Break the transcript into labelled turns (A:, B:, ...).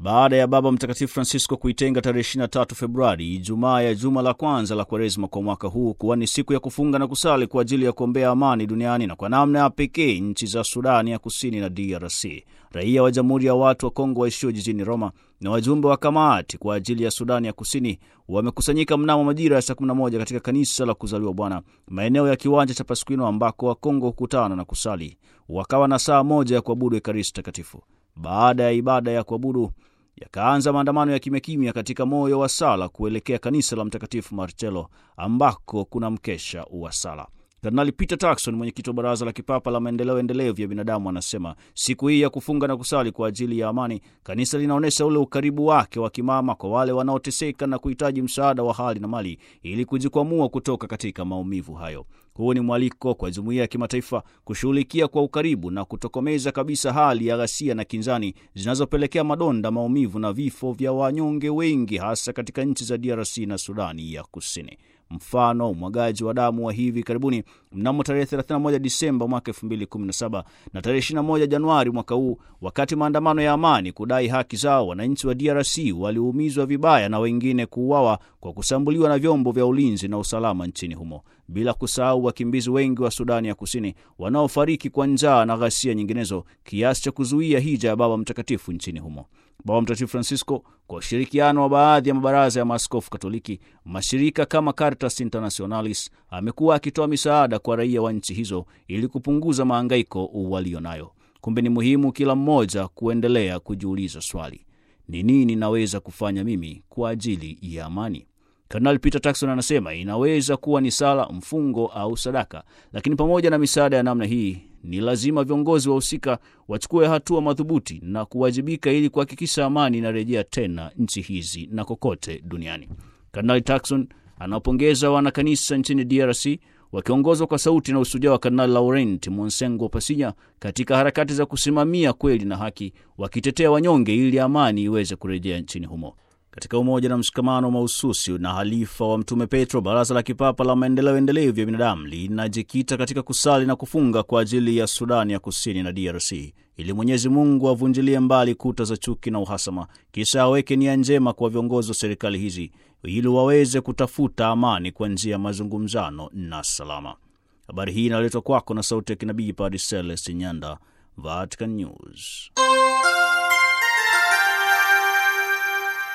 A: baada ya Baba Mtakatifu Francisco kuitenga tarehe 23 Februari, Ijumaa ya juma la kwanza la Kwaresma kwa mwaka huu kuwa ni siku ya kufunga na kusali kwa ajili ya kuombea amani duniani na kwa namna ya pekee nchi za Sudani ya Kusini na DRC. Raia wa Jamhuri ya Watu wa Kongo waishio jijini Roma na wajumbe wa kamati kwa ajili ya Sudani ya Kusini wamekusanyika mnamo majira ya saa 11 katika kanisa la kuzaliwa Bwana, maeneo ya kiwanja cha Paskwino ambako Wakongo hukutana na kusali. Wakawa na saa moja ya kuabudu Ekaristi Takatifu. Baada ya ibada ya kuabudu yakaanza maandamano ya kimya kimya katika moyo wa sala kuelekea kanisa la Mtakatifu Marcello ambako kuna mkesha wa sala. Kardinali Peter Turkson, mwenyekiti wa Baraza la Kipapa la Maendeleo Endelevu ya Binadamu, anasema siku hii ya kufunga na kusali kwa ajili ya amani, kanisa linaonyesha ule ukaribu wake wa kimama kwa wale wanaoteseka na kuhitaji msaada wa hali na mali ili kujikwamua kutoka katika maumivu hayo. Huu ni mwaliko kwa jumuiya ya kimataifa kushughulikia kwa ukaribu na kutokomeza kabisa hali ya ghasia na kinzani zinazopelekea madonda, maumivu na vifo vya wanyonge wengi, hasa katika nchi za DRC na Sudani ya Kusini. Mfano, umwagaji wa damu wa hivi karibuni mnamo tarehe 31 Disemba mwaka 2017 na tarehe 21 Januari mwaka huu, wakati maandamano ya amani kudai haki zao, wananchi wa DRC waliumizwa vibaya na wengine kuuawa kwa kusambuliwa na vyombo vya ulinzi na usalama nchini humo, bila kusahau wakimbizi wengi wa Sudani ya Kusini wanaofariki kwa njaa na ghasia nyinginezo, kiasi cha kuzuia hija ya Baba Mtakatifu nchini humo. Baba Mtakatifu Francisco kwa ushirikiano wa baadhi ya mabaraza ya maaskofu Katoliki, mashirika kama Caritas Internationalis, amekuwa akitoa misaada kwa raia wa nchi hizo ili kupunguza mahangaiko walio nayo. Kumbe ni muhimu kila mmoja kuendelea kujiuliza swali, ni nini naweza kufanya mimi kwa ajili ya amani? Kardinali Peter Turkson anasema inaweza kuwa ni sala, mfungo au sadaka, lakini pamoja na misaada ya namna hii ni lazima viongozi wahusika wachukue hatua madhubuti na kuwajibika ili kuhakikisha amani inarejea tena nchi hizi na kokote duniani. Kardinali Turkson anawapongeza wanakanisa nchini DRC wakiongozwa kwa sauti na usujaa wa Kardinali Laurent Monsengo Pasinya katika harakati za kusimamia kweli na haki, wakitetea wanyonge ili amani iweze kurejea nchini humo. Katika umoja na mshikamano mahususi na halifa wa Mtume Petro, Baraza la Kipapa la Maendeleo Endelevu ya Binadamu linajikita katika kusali na kufunga kwa ajili ya Sudani ya Kusini na DRC ili Mwenyezi Mungu avunjilie mbali kuta za chuki na uhasama, kisha aweke nia njema kwa viongozi wa serikali hizi ili waweze kutafuta amani kwa njia ya mazungumzano na salama. Habari hii inaletwa kwako na sauti ya kinabii Padre Celestin Nyanda, Vatican News.